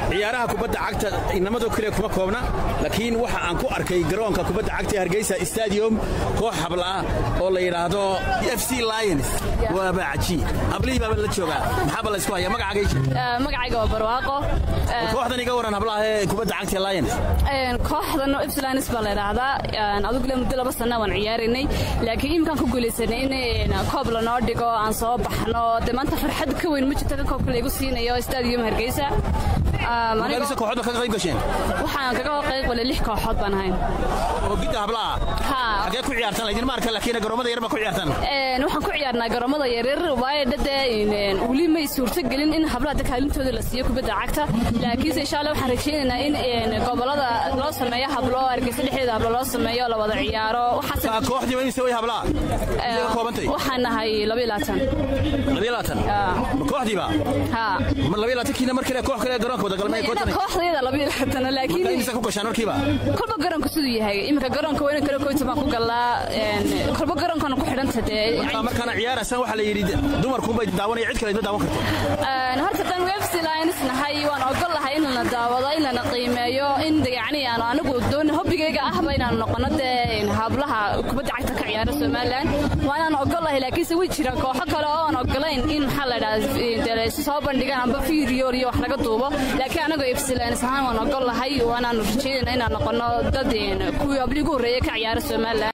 ciyaaraha kubadda cagta inamadoo keliya kuma koobna laakiin waxa aan ku arkay garoonka kubadda cagta ee hargeysa stadium koox habla ah oo la yidhaahdo f c lions waaba cajiib hablihii baaba la joogaa maxaaba laysku haya magacaaga ii sheeg magacayga waa barwaaqo kooxdan iga waran hablaha ee kubadda cagta ee lions kooxdan ipsilanis baa la idhaahdaa adugule muddo laba sana waan ciyaaraynay laakiin iminkaan ku guulaysanay in koob lanoo dhigo aan soo baxno dee maanta farxad ka weyn ma jirto ka koobka laygu siinayo stadium hargeysa mise kooxood ka qayb gasheen waxaan kaga qayb galay lix kooxood baan ahayn oo gidda hablaha xagee ku ciyaartaan laydin ma arka laakiin garoomada yar baa ku ciyaartaan waxaan ku ciyaarnaa garoomada yaryar waayo dhade weli may suurto gelin in hablaha da kaalintooda la siiyo kubadda cagta laakiinse insha allah waxaan rajaynaynaa in gobolada loo sameeyo hablo hargeysa dhexdeeda hablo loo sameeyo la wada ciyaaro kooxdiiba imise way hablaha ka koobantay waxaan nahay laba iyo labaatan laba iyo labaatan ma kooxdiiba ma laba iyo labaatankiina mar kale koox kale garoonka wada galmay kooxdayada laba iyo labaatan laakiin imise ku gashaan markiiba kolba garoonka siduu yahay iminka garoonka weyna kale koyta baan ku galnaa kolba garoonkana ku xidhanta dee markaana ciyaaraysan waxaa la yidhi dumarkuunbay daawanaya cid kale idma daawan karto horta dan wefc lines nahay waan ogol lahay in lana daawado in lana qiimeeyo in yacni aan anigu doon hobbigayga ahba inaan noqono dee hablaha kubadda cagta ka ciyaara somaliland waanaan ogol lahay laakiinse way jiraan kooxo kale oo aan ogolayn in maxaa la dhaha soo bandhigaan amba video iyo wax laga duubo laakiin anagoo fc lines ahaan waan ogol lahay waanaan rajaynayna inaan noqono dad kuwii habligu horreeye ka ciyaara somaliland